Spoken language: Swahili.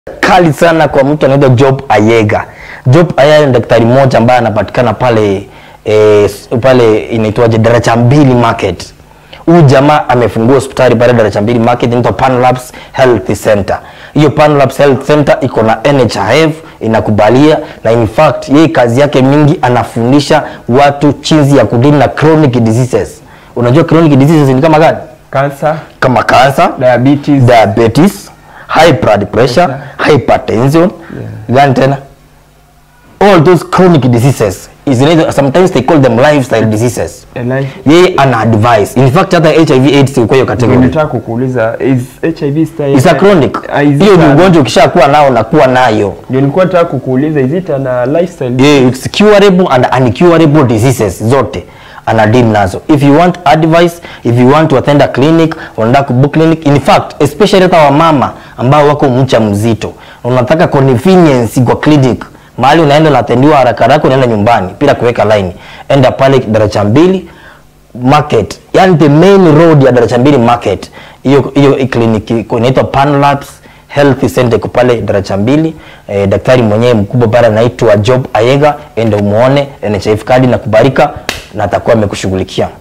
kali sana kwa mtu anaitwa Job Ayega. Job Ayega ni daktari mmoja ambaye anapatikana pale e, pale inaitwaje Daraja Mbili Market. Huyu jamaa amefungua hospitali pale Daraja Mbili Market inaitwa Panlabs Health Center. Hiyo Panlabs Health Center iko na NHIF inakubalia, na in fact yeye kazi yake mingi anafundisha watu jinsi ya kudili na chronic diseases. Unajua chronic diseases ni kama gani? Cancer, Kama cancer, diabetes, diabetes, high blood pressure, hypertension, gani tena? All those chronic diseases is related, sometimes they call them lifestyle diseases. a life. Yeye ana advice. In fact hata HIV AIDS iko hiyo Ndio category. Nataka kukuuliza is HIV style Is a chronic. Ah, is it Hiyo ni a- ugonjwa ukishakuwa nao unakuwa nayo. Ndio nilikuwa nataka kukuuliza is it a lifestyle Yeah, it's curable and uncurable diseases zote ana deal nazo. If you want advice, if you want to attend a clinic, unataka kubook clinic, in fact especially hata wamama ambao wako mcha mzito, unataka convenience kwa clinic, mahali unaenda unatendiwa haraka haraka, unaenda nyumbani bila kuweka line, enda pale daraja mbili market, yani the main road ya daraja mbili market, hiyo hiyo kliniki iko inaitwa Panlabs Health Center iko pale daraja mbili. Eh, daktari mwenyewe mkubwa pale anaitwa Job Ayega, ende umuone NHIF kadi na kubarika na atakuwa amekushughulikia.